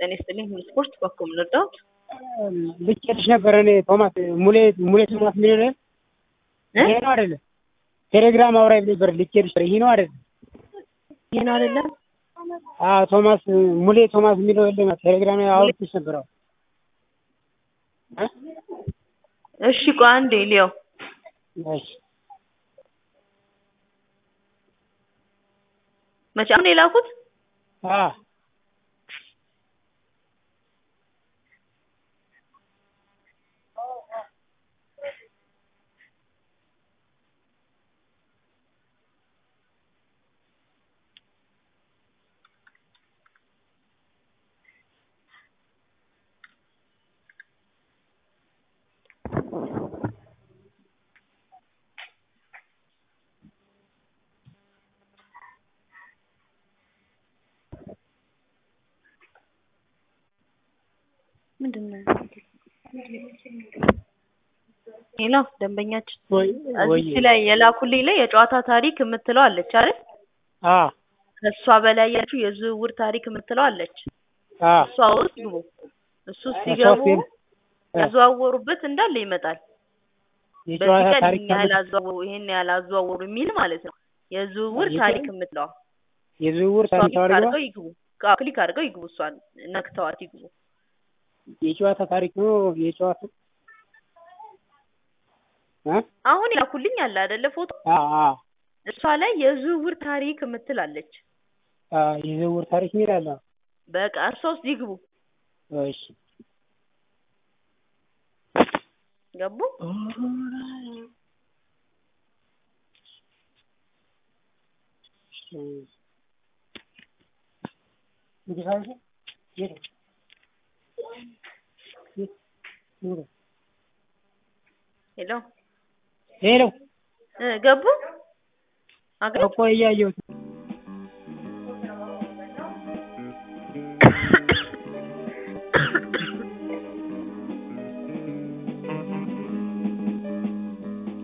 ጤና ይስጥልኝ። ሁሉ ስፖርት በኩል ልርዳዎት? ልኬልሽ ነበር እኔ ቶማስ ሙሌ ሙሌ ቶማስ የሚለው ይሄ ነው አይደለ? ቴሌግራም አውራኝ ነበር ልኬልሽ። ይሄ ነው አይደለ? ይሄ ነው አይደለም? አዎ ቶማስ ሙሌ ቶማስ የሚለው የለም። ቴሌግራም ላይ አውርቼሽ ነበር። አዎ እሺ ቆይ አንዴ ሊያው እሺ መቼ አሁን የላኩት? አዎ ምንድን ነው? ሄሎ ደንበኛችን ወይ ወይ እዚህ ላይ የላኩልኝ ላይ የጨዋታ ታሪክ የምትለው አለች አይደል? አዎ ከእሷ በላይ ያለችው የዝውውር ታሪክ የምትለው አለች። አዎ እሷ ውስጥ ግቡ። እሱ ሲገቡ ሶስት ያዘዋወሩበት እንዳለ ይመጣል። የጨዋታ በዚህ ቀን ታሪክ ይህን ያህል አዘዋወሩ ይሄን ያህል አዘዋወሩ የሚል ማለት ነው። የዝውውር የጨ- ታሪክ የምትለዋ የዝውውር እሷ ታሪክ ክሊክ አውርባ አድርገው ይግቡ። አዎ፣ ክሊክ አድርገው ይግቡ። እሷን ነክተዋት ይግቡ። የጨዋታ ታሪክ ነው የጨዋታ እ አሁን ያኩልኝ አለ አይደለ ፎቶ አዎ አዎ እሷ ላይ የዝውውር ታሪክ የምትል አለች። አዎ የዝውውር ታሪክ የሚል አለ። በቃ እሷ ውስጥ ይግቡ። እሺ ገቡ? ሄሎ ሄሎ እ ገቡ? አገ እኮ እያየሁት